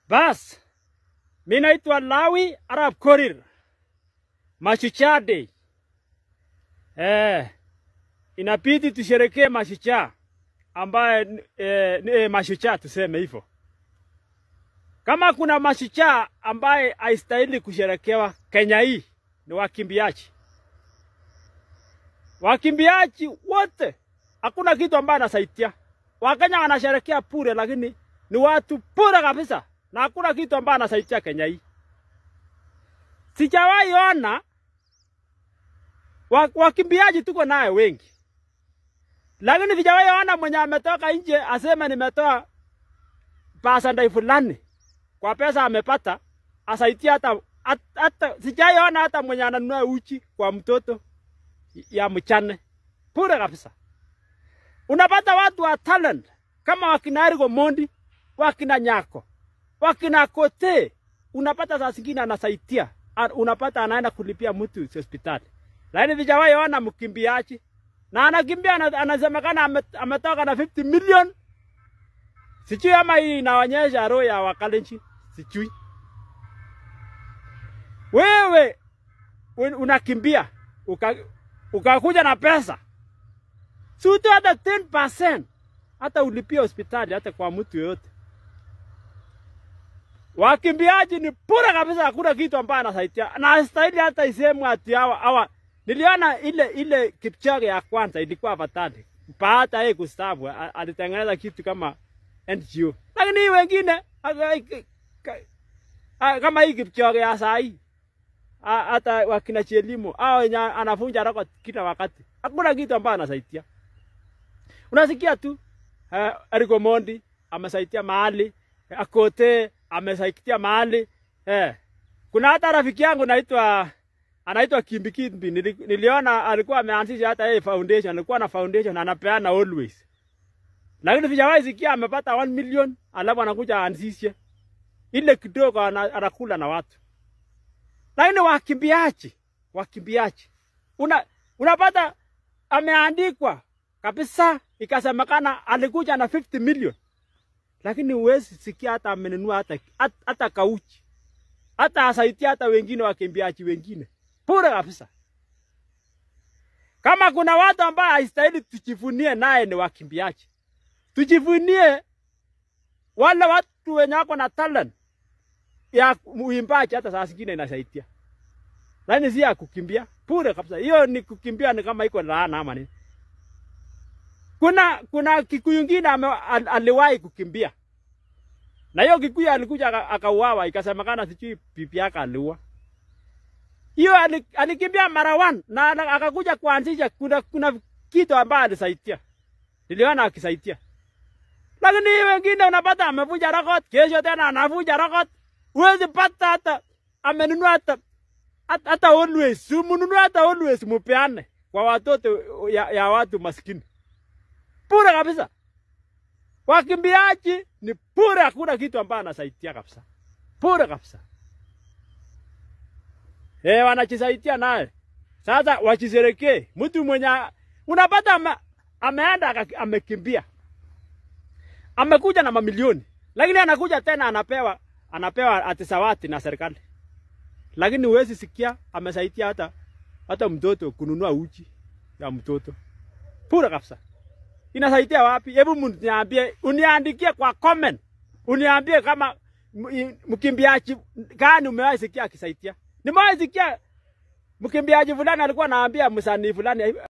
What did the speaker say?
Bas, mi naitwa Lawi Arab Korir, Mashujaa Day. Eh, inabidi tusherekee mashujaa ambaye eh, eh, mashujaa tuseme hivyo. Kama kuna mashujaa ambaye haistahili kusherekewa Kenya hii ni wakimbiaji. Wakimbiaji wote hakuna kitu ambaye anasaidia. Wakenya wanasherekea pure, lakini ni watu pure kabisa, na hakuna kitu ambaye anasaidia Kenya hii. Sijawahi ona wa- wakimbiaji tuko naye wengi, lakini sijawahi ona mwenye ametoka nje aseme nimetoa pasandai fulani kwa pesa amepata asaidia hata hata, hata sijawahi ona hata mwenye ananunua uchi kwa mtoto ya mchane pure kabisa. Unapata watu wa talent kama wakina Eric Omondi, wakina Nyako, wakina Kote, unapata saa zingine anasaidia, A- unapata anaenda kulipia mtu hospitali, lakini sijawahi ona mkimbiaji na anakimbia ana- anasemekana ame- ametoka na 50 million. Sijui ama hii inaonyesha roho ya Wakalenjin, sijui. Wewe un- unakimbia uka, ukakuja na pesa si utoe hata 10% hata ulipie hospitali hata kwa mtu yoyote. Wakimbiaji ni pura kabisa, hakuna kitu ambayo anasaidia na hastahili hata isemwe ati hawa hawa. Niliona ile ile Kipchoge ya kwanza ilikuwa afatani baada yeye kustaafu, a- alitengeneza kitu kama NGO, lakini hii wengine aka- ka- a- kama hii Kipchoge ya saa hii a- hata wakina Chelimo hao wenye anafunja record kila wakati, hakuna kitu ambayo anasaidia. Unasikia tu uh, Eric Omondi amesaidia mahali, Akote amesaidia mahali eh. Kuna hata rafiki yangu naitwa anaitwa Kimbi Kimbi, nili, niliona alikuwa ameanzisha hata yeye foundation, alikuwa na foundation anapeana always, lakini sijawahi sikia amepata 1 million alafu anakuja aanzishe ile kidogo ana- anakula na watu, lakini wakimbiaji wakimbiaji una, unapata ameandikwa kabisa, ikasemekana alikuja na 50 million, lakini huwezi sikia hata amenunua hata, hata, hata kauchi hata asaidia hata wengine wakimbiaji wengine pure kabisa. Kama kuna watu ambao haistahili tujivunie naye ni wakimbiaji, tujivunie wale watu wenye wako na talent ya uimbaji, hata saa zingine inasaidia, lakini si ya kukimbia pure kabisa. Hiyo ni kukimbia, ni kama iko laana ama nini. Kuna kuna Kikuyu ingine ame- al, aliwahi kukimbia na hiyo Kikuyu alikuja aka- akauawa, ikasemekana sijui bibi yake aliua. Hiyo ali- alikimbia mara one na ana- akakuja kuanzisha, kuna kuna kitu ambayo alisaidia, niliona akisaidia, lakini hii wengine unapata amevunja record, kesho tena anavunja record, huwezi pata hata amenunua hata hata, hata always, si mununue hata always, mupeane kwa watoto ya, ya watu maskini pure kabisa. Wakimbiaji ni pure, hakuna kitu ambayo anasaidia kabisa, pure kabisa. Eh, wanajisaidia naye. Sasa wajiserekee. Mtu mwenye unapata ame, ameenda aka- amekimbia, amekuja na mamilioni, lakini anakuja tena anapewa anapewa atisawati na serikali, lakini huwezi sikia amesaidia hata hata mtoto kununua uji ya mtoto. Pure kabisa inasaidia wapi? Hebu mniambie, uniandikie kwa comment, uniambie kama m- i- mkimbiaji gani umewahi sikia akisaidia. Nimewahi sikia mkimbiaji fulani alikuwa anaambia msanii fulani